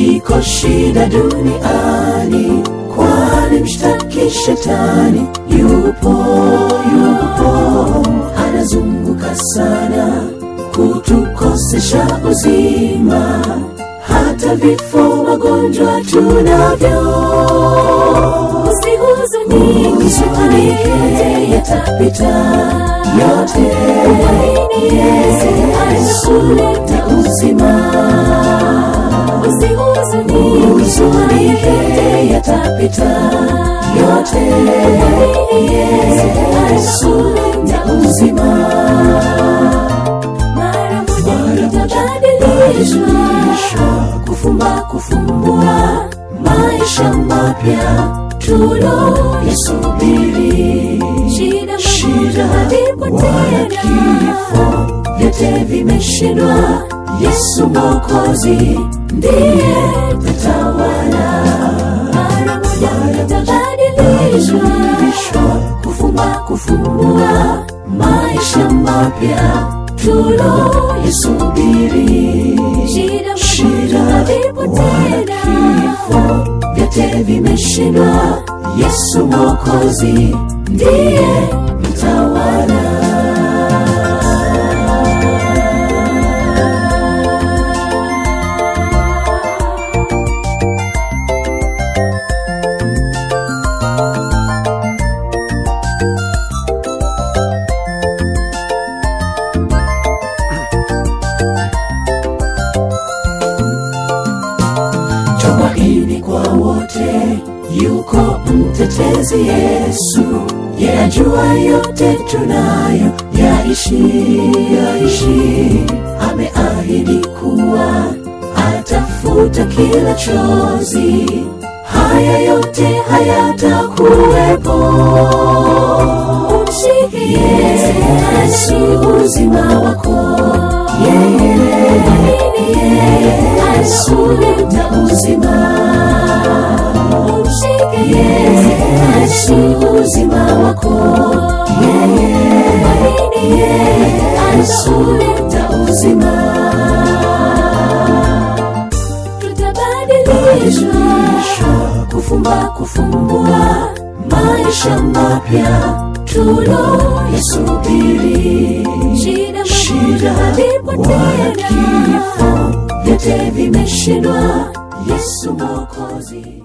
iko shida duniani, kwani mshtaki shetani yupo, yupo anazunguka sana kutukosesha uzima, hata vifo, magonjwa tunavyo. Usihuzunike, yatapita yote. Yesu analeta uzima. Usihuzunike, yatapita yote. Yesu analeta uzima mara moja itabadilishwa, kufumba kufumbua, maisha mapya tuloyasubiri. Shida wala kifo vyote vimeshindwa, Yesu Mwokozi ndiye tatawala. Mara moja itabadilishwa, kufumba kufumbua, maisha mapya tuloyasubiri. Shida wala kifo vyote vimeshindwa, Yesu Mwokozi ndiye mtawala. tumaini kwa wote, yuko mtetezi Yesu, yajua yote tunayo yaishi, yaishi. Ameahidi kuwa atafuta kila chozi, haya yote hayatakuwepo. Umshike Yesu, uzima wako yeye, Yesu leta uzima. Umshike Yesu, uzima wako yeye, Yesu leta uzima. Tutabadilishwa, kufumba kufumbua, maisha mapya tuloyasubiri. Shida wala kifo vyote vimeshindwa, Yesu Mwokozi